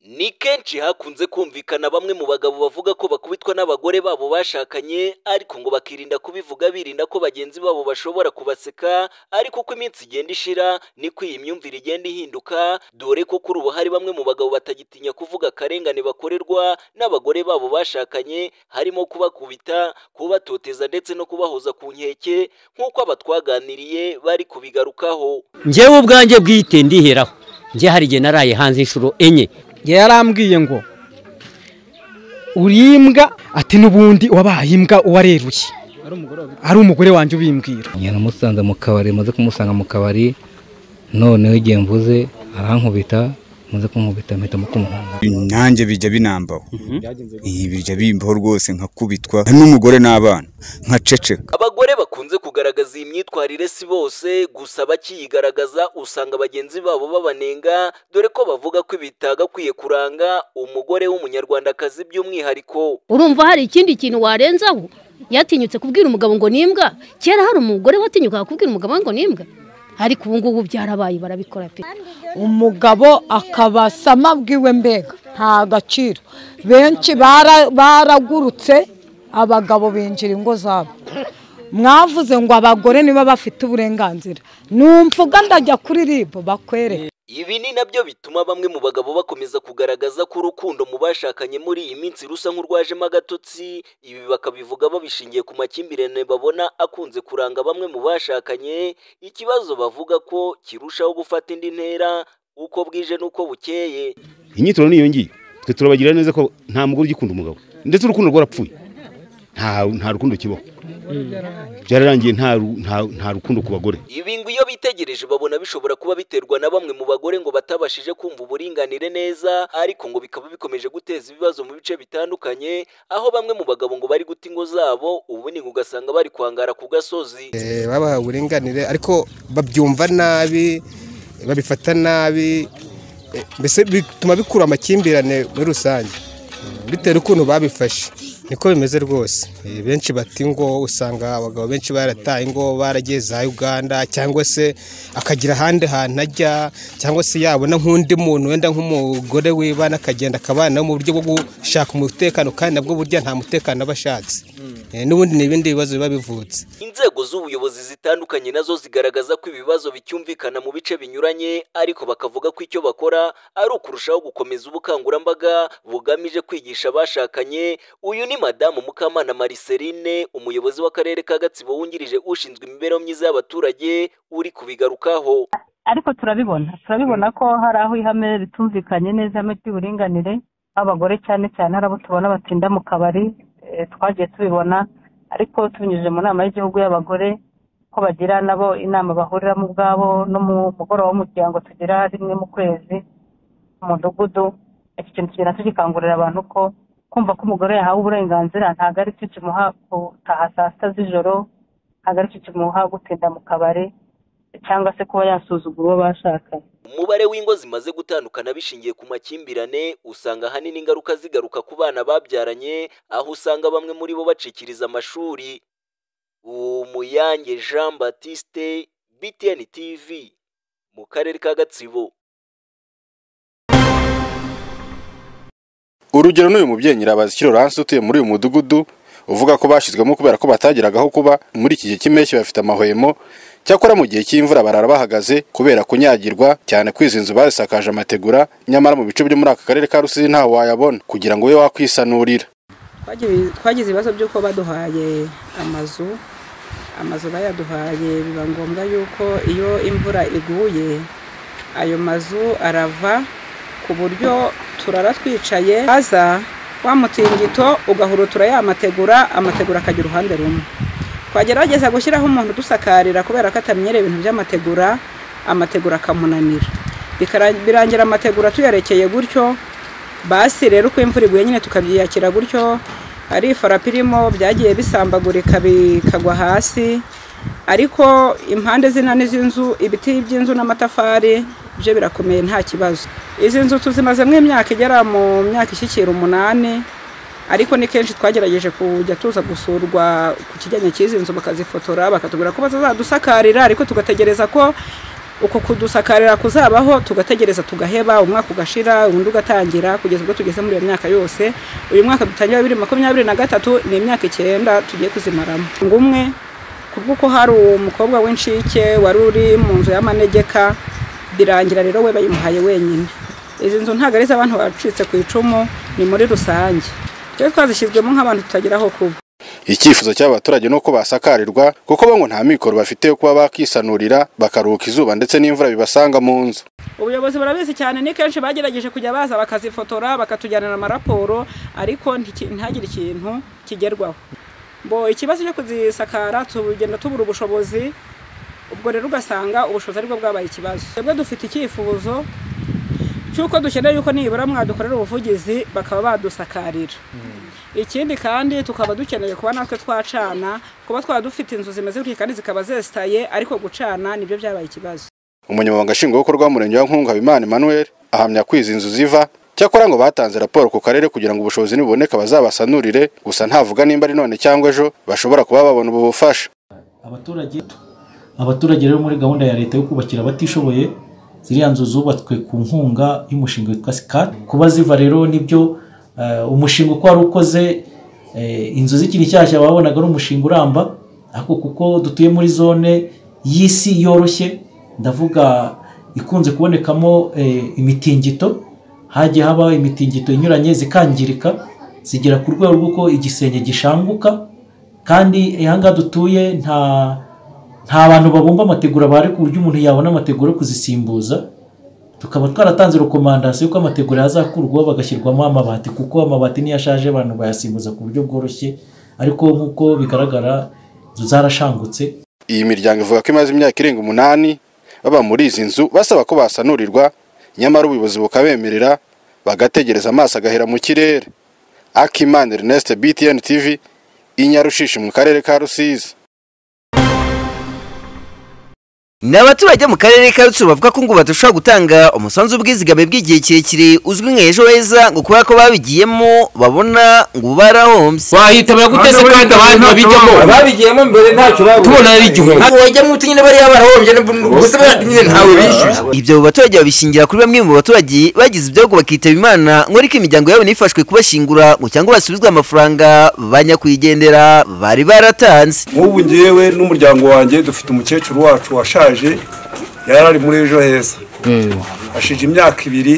Ni kenshi hakunze kumvikana bamwe mu bagabo bavuga ko bakubitwa n'abagore babo bashakanye ariko ngo bakirinda kubivuga birinda ko bagenzi babo bashobora kubaseka ariko uko iminsi igenda ishira niko iyi myumvire igenda ihinduka dore ko kuri ubu hari bamwe mu bagabo batagitinya kuvuga akarengane bakorerwa n'abagore babo bashakanye harimo kubakubita, kubatoteza ndetse no kubahoza ku nkeke nk'uko aba twaganiriye bari kubigarukaho. ngewe ubwanjye bwite ndiheraho nge hari igihe naraye hanze inshuro enye yarambwiye ngo uri imbwa ati n'ubundi wabaye imbwa uwareruye ari umugore wanjye ubimbwira njye namusanze mu kabari maze kumusanga mu kabari noneho igihe mvuze arankubita maze kumukubita mpita mukumuhunga nanjye bijya binambaho Ibi bijya bimbaho rwose nkakubitwa n'umugore n'abana nkaceceka Abagore bakunze kugaragaza iyi myitwarire si bose gusa bakiyigaragaza usanga bagenzi babo babanenga dore ko bavuga ko bitagakwiye kuranga umugore w'umunyarwandakazi by'umwihariko. urumva hari ikindi kintu warenzaho yatinyutse kubwira umugabo ngo ni imbwa kera hari umugore watinyukaga kubwira umugabo we ngo ni imbwa ariko ubu ngubu byarabaye barabikora pe umugabo akabasama bwiwe mbega nta gaciro benshi bara- baragurutse abagabo binjira ingo zabo mwavuze ngo abagore niba bafite uburenganzira numvuga ndajya kuri ribu bakwereke Ibi ni nabyo bituma bamwe mu bagabo bakomeza kugaragaza ko urukundo mu bashakanye muri iyi minsi rusa nk'urwajemo agatotsi, ibi bakabivuga babishingiye ku makimbirane babona akunze kuranga bamwe mu bashakanye, ikibazo bavuga ko kirushaho gufata indi ntera uko bwije n'uko bukeye. inyitoro niyo ngiyo twe turabagira neza ko nta mugore ugikunda umugabo ndetse urukundo rwarapfuye nta nta rukundo kibaho byararangiye nta ru- nta- nta rukundo ku bagore Ibi ngo iyo bitegereje babona bishobora kuba biterwa na bamwe mu bagore ngo batabashije kumva uburinganire neza ariko ngo bikaba bikomeje guteza ibibazo mu bice bitandukanye aho bamwe mu bagabo ngo bari guta ingo zabo ubundi ngo ugasanga bari kwangara ku gasozi babaha uburenganire ariko babyumva nabi babifata nabi eh, mbese bituma bikura amakimbirane muri rusange Mm, bitewe n'ukuntu babifashe niko bimeze rwose Eh, benshi bata ingo usanga abagabo benshi barataye ingo baragiye za uganda cyangwa se akagira ahandi hantu ajya cyangwa se yabona nk'undi muntu wenda nk'umugore w'ibana akagenda akabana mu buryo bwo gushaka umutekano kandi nabwo burya nta mutekano aba ashatse Eh, n'ubundi ni ibindi bibazo biba bivutse inzego z'ubuyobozi zitandukanye nazo zigaragaza ko ibibazo bicyumvikana mu bice binyuranye ariko bakavuga ko icyo bakora ari ukurushaho gukomeza ubukangurambaga bugamije kwigisha abashakanye uyu ni madamu mukamana mariceline umuyobozi w'akarere ka gatsibo wungirije ushinzwe imibereho myiza y'abaturage uri kubigarukaho ariko turabibona turabibona ko hari aho ihame ritumvikanye neza ihame ry'uburinganire abagore cyane cyane hari abo tubona batinda mu kabari eh, twagiye tubibona ariko tubinyujije mu nama y'igihugu y'abagore ko bagira nabo inama bahuriramo ubwabo no mu mugoroba w'umuryango tugira rimwe mu kwezi mu mudugudu iki kintu kigenda tugikangurira abantu ko kumva ko umugore yahawe uburenganzira ntabwo ari cyo kimuha gutaha saa sita z'ijoro ntabwo ari cyo kimuha gutinda mu kabari cyangwa se kuba yasuzugura uwo bashakanye umubare w'ingo zimaze gutandukana bishingiye ku makimbirane usanga ahanini ingaruka zigaruka ku bana babyaranye aho usanga bamwe muri bo bacikiriza amashuri umuyange jean batiste btn tv mu karere ka gatsibo urugero n'uyu mubyeyi nyirabazi Laurence utuye muri uyu mudugudu uvuga ko bashyizwemo kubera ko batageragaho kuba muri iki gihe cy'impeshyi bafite amahwemo cyakora mu gihe cy'imvura barara bahagaze kubera kunyagirwa cyane ko izi nzu bazisakaje amategura nyamara mu bice byo muri aka karere ka rusizi ntawe wayabona kugira ngo ube wakwisanurira Twagiye- twagize ibibazo by'uko baduhaye amazu amazu bayaduhaye biba ngombwa yuko iyo imvura iguye ayo mazu arava ku buryo turara twicaye haza wa mutingito ugahurutura ya mategura amategura akagira uruhande rumwe twagerageza gushyiraho umuntu udusakarira kubera ko atamenyereye ibintu by'amategura amategura akamunanira Bikara- birangira amategura tuyarekeye gutyo basi rero uko imvura iguye nyine tukabyiyakira gutyo ari ifarapi irimo byagiye bisambagurika bikagwa hasi ariko impande zinani z'inzu ibiti by'inzu n'amatafari byo birakomeye nta kibazo izi nzu tuzimazemo imyaka igera mu myaka ishyikira umunani ariko ni kenshi twagerageje kujya tuza gusurwa ku kijyanye cy'izi nzu bakazifotora bakatubwira ko bazadusakarira ariko tugategereza ko uko kudusakarira kuzabaho tugategereza tugaheba umwaka ugashira undi ugatangira kugeza ubwo tugeze muri iyo myaka yose uyu mwaka dutangira bibiri makumyabiri na gatatu ni imyaka icyenda tugiye kuzimaramo ngumwe kubw'uko hari umukobwa w'inshike wari uri mu nzu y'amanegeka birangira rero we bayimuhaye wenyine izi nzu ntabwo ari iz'abantu bacitse ku icumu ni muri rusange twe twazishyizwemo nk'abantu tutagira aho kuba icyifuzo cy'abaturage ni uko basakarirwa kuko bo ngo nta mikoro bafite yo kuba bakisanurira bakaruhuka izuba ndetse n'imvura bibasanga mu nzu ubuyobozi burabizi cyane ni kenshi bagerageje kujya baza bakazifotora bakatujyanira amaraporo ariko ntiki- ntihagire ikintu kigerwaho bo ikibazo cyo kuzisakara tugenda tubura ubushobozi ubwo rero ugasanga ubushobozi aribwo bwabaye ikibazo twebwe dufite icyifuzo cy'uko dukeneye yuko nibura mwadukorera ubuvugizi bakaba badusakarira ikindi kandi tukaba dukeneye kuba natwe twacana kuba twaba dufite inzu zimeze gutya kandi zikaba zesitaye ariko gucana nibyo byabaye ikibazo umunyamabanga nshingwabikorwa w'umurenge wa nkunga habimana emmanuel ahamya ko izi nzu ziva cyakora ngo batanze raporo ku karere kugira ngo ubushobozi nibuboneka bazabasanurire gusa ntavuga nimba ari none cyangwa ejo bashobora kuba babona ubu bufasha abaturage abaturage rero muri gahunda ya leta yo kubakira abatishoboye ziriya nzu zubatswe ku nkunga y'umushinga witwa sikati kuba ziva rero nibyo eh, umushinga uko wari ukoze eh, inzu zikiri nshyashya babonaga ari umushinga uramba ariko kuko dutuye muri zone y'isi yoroshye ndavuga ikunze kubonekamo eh, imitingito hagiye haba imitingito inyuranye zikangirika zigera ku rwego rw'uko igisenge gishanguka kandi aha ngaha dutuye nta nta bantu babumba amategura bahari ku buryo umuntu yabona amategura yo kuzisimbuza tukaba twaratanze rekomandasiyo ko amategura yazakurwaho bagashyirwamo amabati kuko amabati niyo ashaje abantu bayasimbuza ku buryo bworoshye ariko nk'uko bigaragara inzu zarashangutse iyi miryango ivuga ko imaze imyaka irenga umunani baba muri izi nzu basaba ko basanurirwa nyamara ubuyobozi bukabemerera bagategereza amaso agahera mu kirere akimana ernest btn tv inyarushishi mu karere ka rusizi Ni abaturage mu karere ka Rutsiro bavuga ko ngo badashobora gutanga umusanzu w'ubwizigame bw'igihe kirekire uzwi nka ejo heza ngo kubera ko babigiyemo babona ngo barahombye wahitabira gute se kandi abandi babijyamo? Ababigiyemo mbere ntacyo babonye. tubona ari igihombo Ntabwo wajyamo uti nyine bariya barahombye gusa bariya nyine ntawe bishyuye ibyo abo baturage babishingira kuri bamwe mu baturage bagize ibyago bakitaba imana ngo ariko imiryango yabo nifashwe kubashingura ngo cyangwa basubizwe amafaranga ba nyakwigendera bari baratanze nk'ubu ngewe n'umuryango wanjye dufite umukecuru wacu washaje yari ari muri ejo heza ashije imyaka ibiri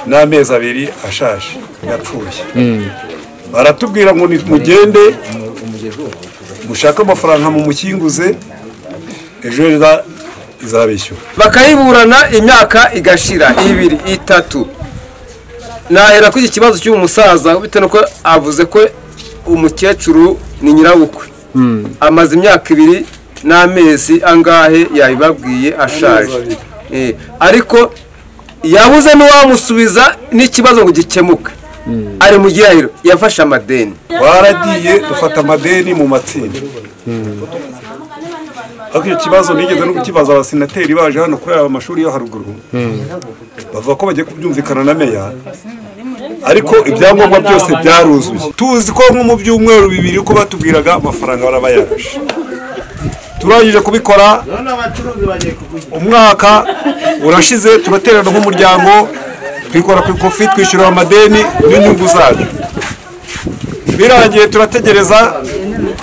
n'amezi abiri ashaje yapfuye baratubwira ngo ni- mugende mushake amafaranga mu mukinguze ejo heza izabishyura bakayiburana imyaka igashira ibiri itatu nahera kuri iki kibazo cy'uyu musaza bitewe nuko avuze ko umukecuru ni nyirabukwe amaze imyaka ibiri n'amezi angahe yabibabwiye ashaje Eh, ariko yabuze n'uwamusubiza n'ikibazo ngo gikemuke ari mu gihahiro yafashe amadeni baragiye dufata amadeni mu matsinda ariko icyo kibazo nigeze no kukibaza abasenateri baje hano kubera amashuri yo haruguru bavuga ko bagiye kubyumvikana na meya ariko ibyangombwa byose byaruzuye tuzi ko nko mu byumweru bibiri ko batubwiraga amafaranga barabayarashe turangije kubikora umwaka urashize turaterana nk'umuryango twikora ku ikofi twishyura amadeni n'inyungu zacu birangiye turategereza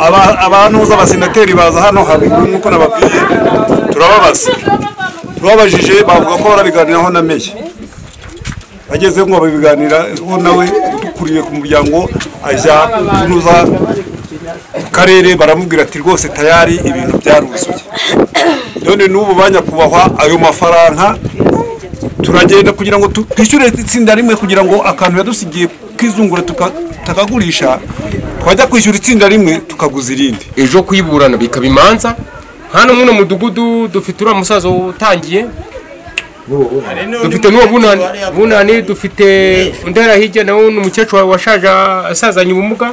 aba- abantuza abasenateri baza hano haruguru nk'uko nababwiye turababaza tubabajije bavuga ko barabiganiraho na meya bageze ngo babiganiraho nawe dukuriye ku muryango ajya kunuza ku karere baramubwira ati rwose tayari ibintu byaruzuye none n'ubu banyakubahwa ayo mafaranga turagenda kugira ngo tu- twishyure itsinda rimwe kugira ngo akantu yadusigiye kizungura tuka- tutakagurisha twajya kwishyura itsinda rimwe tukaguza irindi ejo kuyiburana bikaba imanza hano muri mudugudu dufite uriya musaza utangiye dufite n'uwo bunani bunani dufite undi hariya hirya nawe ni umukecuru wa- washaje asazanye ubumuga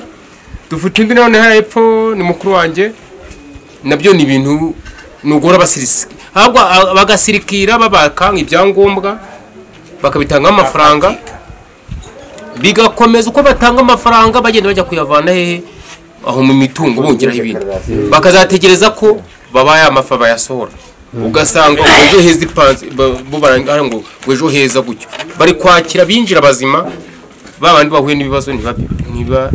dufite undi nawe hariya hepfo ni mukuru wanjye nabyo ni ibintu nugora abasirisika ahubwo a- bagasirikira babaka ibyangombwa bakabitangaho amafaranga bigakomeza uko batanga amafaranga bagenda bajya kuyavana hehe aho mu mitungo bongeraho ibindi bakazategereza ko babaye amafa bayasohora ugasanga ngo ejo heza ipanze ba- bo barangira ngo ngo ejo heza gutyo bari kwakira binjira bazima ba bandi bahuye n'ibibazo ntibabe ntiba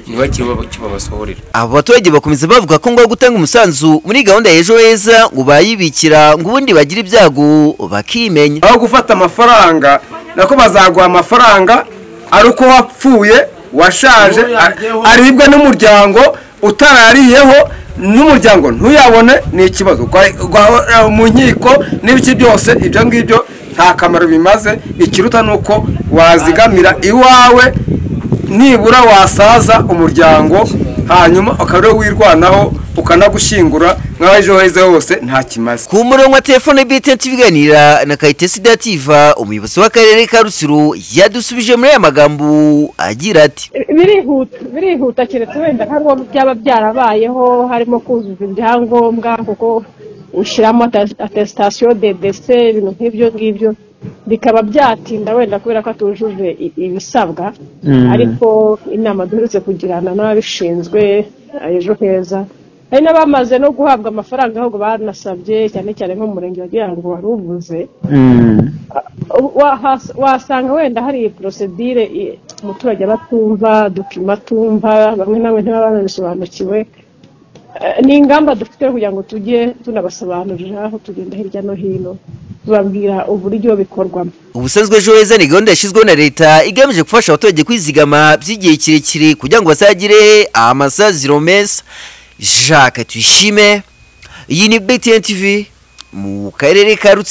ntibakire kibabasohorera abo baturage bakomeza bavuga ko ngombwa gutanga umusanzu muri gahunda ya ejo heza ngo bayibikira ngo ubundi bagire ibyago bakimenya aho gufata amafaranga nako bazaguha amafaranga ari uko wapfuye washaje a- aribwa n'umuryango utarariyeho n'umuryango ntuyabone ni ikibazo Gwa- gwa- mu nkiko n'ibiki byose ibyo ngibyo nta kamaro bimaze ikiruta ni uko wazigamira iwawe nibura wasaza umuryango hanyuma ukaba ariwo wirwanaho ukanagushyingura nk'aho ejo heza hose nta kimaze ku murongo wa telefone bwite tubiganira na kayitesi dativa umuyobozi w'akarere ka rutsiro yadusubije muri aya magambo agira ati birihuta birihuta keretse wenda nka ngombwa byaba byarabayeho harimo kuzuza ibyangombwa kuko ushyiramo atesitasiyo de dese ibintu nk'ibyo ngibyo bikaba byatinda wenda kubera ko atujuje i- ibisabwa Mm. ariko inama duherutse kugirana n'ababishinzwe ejo heza hari n'abamaze no guhabwa amafaranga ahubwo banasabye cyane cyane nk'umurenge wagira ngo wari uvuze wahas- wasanga wenda hari porosedire i- umuturage aba atumva dokima atumva bamwe na bamwe ntibaba banabisobanukiwe Eh, ni ingamba dufite kugira ngo tujye tunabasobanurira aho tugenda hirya no hino tubabwira uburyo bikorwamo ubusanzwe ejo heza ni gahunda yashyizweho na leta igamije gufasha abaturage kwizigama by'igihe kirekire kugira ngo bazagire amasaziro meza jacques tuyishime iyi ni btn tv mu karere ka rutsiro